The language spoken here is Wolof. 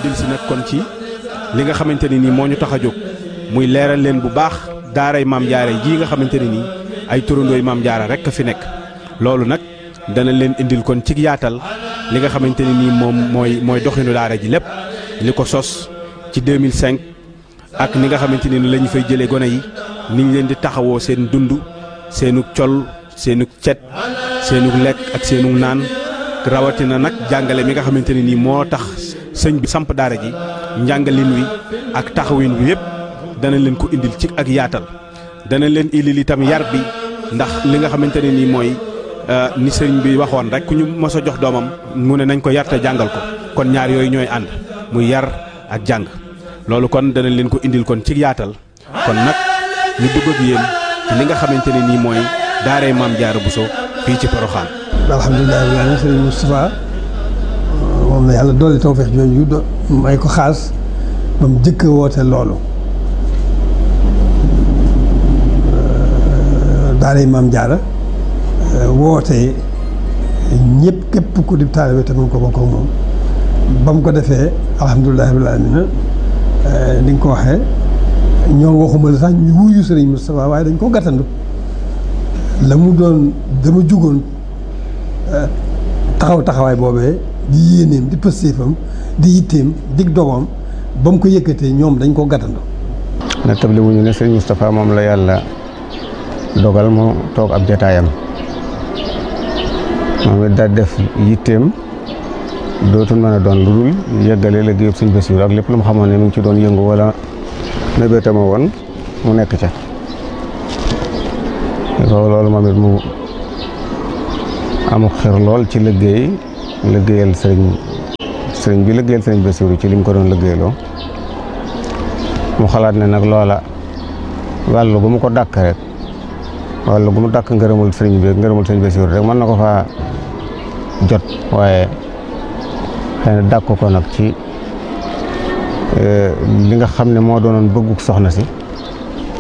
dellusi nag kon ci li nga xamante ne nii moo ñu tax a jóg muy leeral leen bu baax daaray maam jaara jii nga xamante ne nii ay turandooy maam jaara rek a fi nekk loolu nag dana leen indil kon ci yaatal li nga xamante ne nii moom mooy mooy doxinu daara ji lépp li ko sos ci 2005 ak ni nga xamante ne ni la ñu fay jëlee gone yi ni ñu leen di taxawoo seen dund seenug col seenug cet seenug lekk ak seenug naan rawatina nag jàngale mi nga xamante ne nii moo tax sëñ bi samp daara ji njàngalin wi ak taxawin wi yépp dana leen ko indil ci ak yaatal dana leen indil itam yar bi ndax li nga xamante ne nii mooy ni sëriñ bi waxoon rek ku ñu mos a jox doomam mu ne nañ ko yar te jàngal ko kon ñaar yooyu ñooy ànd muy yar ak jàng loolu kon dana leen ko indil kon ci yaatal kon nag ñu dugg ak yéen ci li nga xamante ne nii mooy daaray maam Jaara Buso fii ci Poroxaan. alhamdulilah rabbil aalamiin sëriñ Moustapha moom la yàlla dolli tawfeex jooju do may ko xaas ba mu jëkk woote loolu daaray maam Jaara woote ñëpp képp ku di taalibe te mun ko bokk ak moom ba mu ko defee alhamdulilah rabbil aalamiin ni nga ko waxee ñoom waxuma la sax ñu wuyu sëriñ Moustapha waaye dañ ko gàttandu la mu doon dama jugoon taxaw taxawaay boobee di yéeneem di pëstéefam di yitteem dig dogoom ba mu ko yëkkatee ñoom dañ ko gàttandu na table wuñu ne sëriñ Moustapha moom la yàlla dogal mu toog ab jataayam moom it daal def yitteem dootul mën a doon lu dul yëggale la géyëb sëñ Basiru ak lépp lu mu xamoon ne mu ngi ci doon yëngu wala mébétama woon mu nekk ca ko loolu moom it mu amu xir lool ci liggéey liggéeyal sëriñ sëriñ bi liggéeyal sëriñ Basiru ci li mu ko doon liggéeyloo mu xalaat ne nag loola wàllu gu mu ko dàkk rek wàllu gu mu dàkk ngërëmul sëriñ bi ngërëmul sëriñ Basiru rek mën na ko faa jot waaye xëy na dàkk ko nag ci li nga xam ne moo doonoon bëgguk soxna si